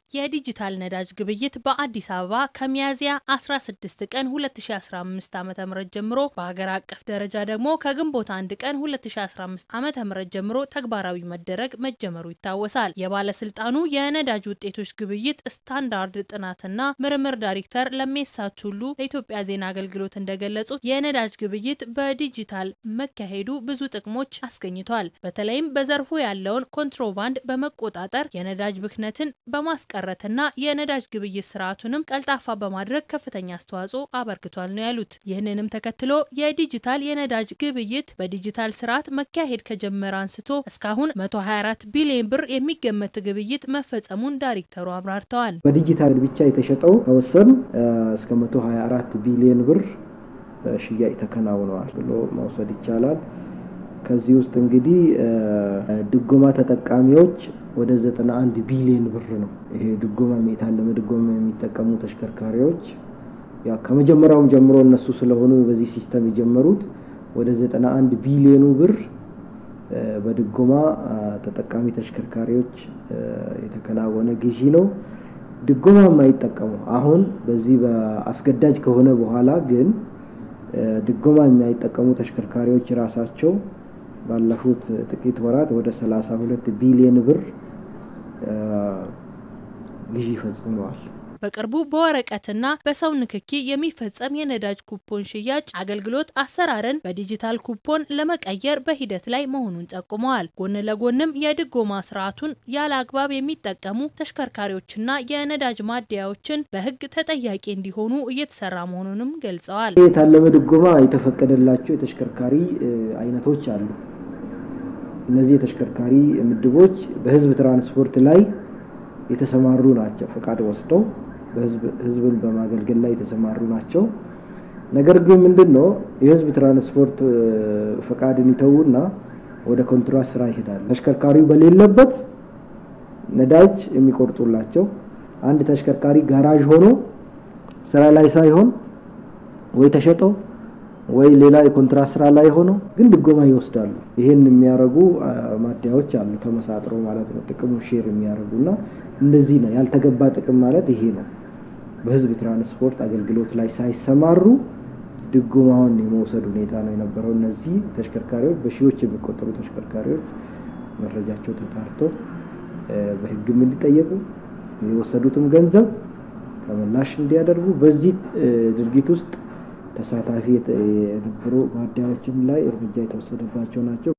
የዲጂታል ነዳጅ ግብይት በአዲስ አበባ ከሚያዝያ 16 ቀን 2015 ዓ.ም ጀምሮ በሀገር አቀፍ ደረጃ ደግሞ ከግንቦት 1 ቀን 2015 ዓ.ም ጀምሮ ተግባራዊ መደረግ መጀመሩ ይታወሳል። የባለስልጣኑ የነዳጅ ውጤቶች ግብይት ስታንዳርድ ጥናትና ምርምር ዳይሬክተር ለሜሳ ቱሉ ለኢትዮጵያ ዜና አገልግሎት እንደገለጹት የነዳጅ ግብይት በዲጂታል መካሄዱ ብዙ ጥቅሞች አስገኝቷል። በተለይም በዘርፉ ያለውን ኮንትሮባንድ በመቆጣጠር የነዳጅ ብክነትን በማስቀረትና የነዳጅ ግብይት ስርዓቱንም ቀልጣፋ በማድረግ ከፍተኛ አስተዋጽኦ አበርክቷል ነው ያሉት። ይህንንም ተከትሎ የዲጂታል የነዳጅ ግብይት በዲጂታል ስርዓት መካሄድ ከጀመረ አንስቶ እስካሁን 124 ቢሊዮን ብር የሚገመት ግብይት መፈጸሙን ዳይሬክተሩ አብራርተዋል። በዲጂታል ብቻ የተሸጠው ከወሰን እስከ 124 ቢሊዮን ብር ሽያጭ ተከናውነዋል ብሎ መውሰድ ይቻላል። ከዚህ ውስጥ እንግዲህ ድጎማ ተጠቃሚዎች ወደ 91 ቢሊዮን ብር ነው። ይሄ ድጎማ የታለመ ድጎማ የሚጠቀሙ ተሽከርካሪዎች ያው ከመጀመሪያውም ጀምሮ እነሱ ስለሆኑ በዚህ ሲስተም የጀመሩት ወደ 91 ቢሊዮኑ ብር በድጎማ ተጠቃሚ ተሽከርካሪዎች የተከናወነ ግዢ ነው። ድጎማ የማይጠቀሙ አሁን በዚህ በአስገዳጅ ከሆነ በኋላ ግን ድጎማ የማይጠቀሙ ተሽከርካሪዎች ራሳቸው ባለፉት ጥቂት ወራት ወደ 32 ቢሊዮን ብር ግዢ ፈጽመዋል። በቅርቡ በወረቀትና በሰው ንክኪ የሚፈጸም የነዳጅ ኩፖን ሽያጭ አገልግሎት አሰራርን በዲጂታል ኩፖን ለመቀየር በሂደት ላይ መሆኑን ጠቁመዋል። ጎን ለጎንም የድጎማ ስርዓቱን ያለ አግባብ የሚጠቀሙ ተሽከርካሪዎችና የነዳጅ ማደያዎችን በሕግ ተጠያቂ እንዲሆኑ እየተሰራ መሆኑንም ገልጸዋል። የታለመ ድጎማ የተፈቀደላቸው የተሽከርካሪ አይነቶች አሉ። እነዚህ የተሽከርካሪ ምድቦች በህዝብ ትራንስፖርት ላይ የተሰማሩ ናቸው። ፈቃድ ወስደው ህዝብን በማገልገል ላይ የተሰማሩ ናቸው። ነገር ግን ምንድን ነው የህዝብ ትራንስፖርት ፈቃድን ይተዉና ወደ ኮንትራት ስራ ይሄዳል። ተሽከርካሪው በሌለበት ነዳጅ የሚቆርጡላቸው አንድ ተሽከርካሪ ጋራዥ ሆኖ ስራ ላይ ሳይሆን ወይ ተሸጦ ወይ ሌላ የኮንትራት ስራ ላይ ሆኖ ግን ድጎማ ይወስዳሉ። ይሄን የሚያደርጉ ማደያዎች አሉ፣ ተመሳጥረው ማለት ነው። ጥቅሙ ሼር የሚያደርጉና እንደዚህ ነው። ያልተገባ ጥቅም ማለት ይሄ ነው። በህዝብ ትራንስፖርት አገልግሎት ላይ ሳይሰማሩ ድጎማውን የመውሰድ ሁኔታ ነው የነበረው። እነዚህ ተሽከርካሪዎች በሺዎች የሚቆጠሩ ተሽከርካሪዎች መረጃቸው ተጣርቶ በህግም እንዲጠየቁ የወሰዱትም ገንዘብ ተመላሽ እንዲያደርጉ በዚህ ድርጊት ውስጥ ተሳታፊ የነበሩ ማደያዎችም ላይ እርምጃ የተወሰደባቸው ናቸው።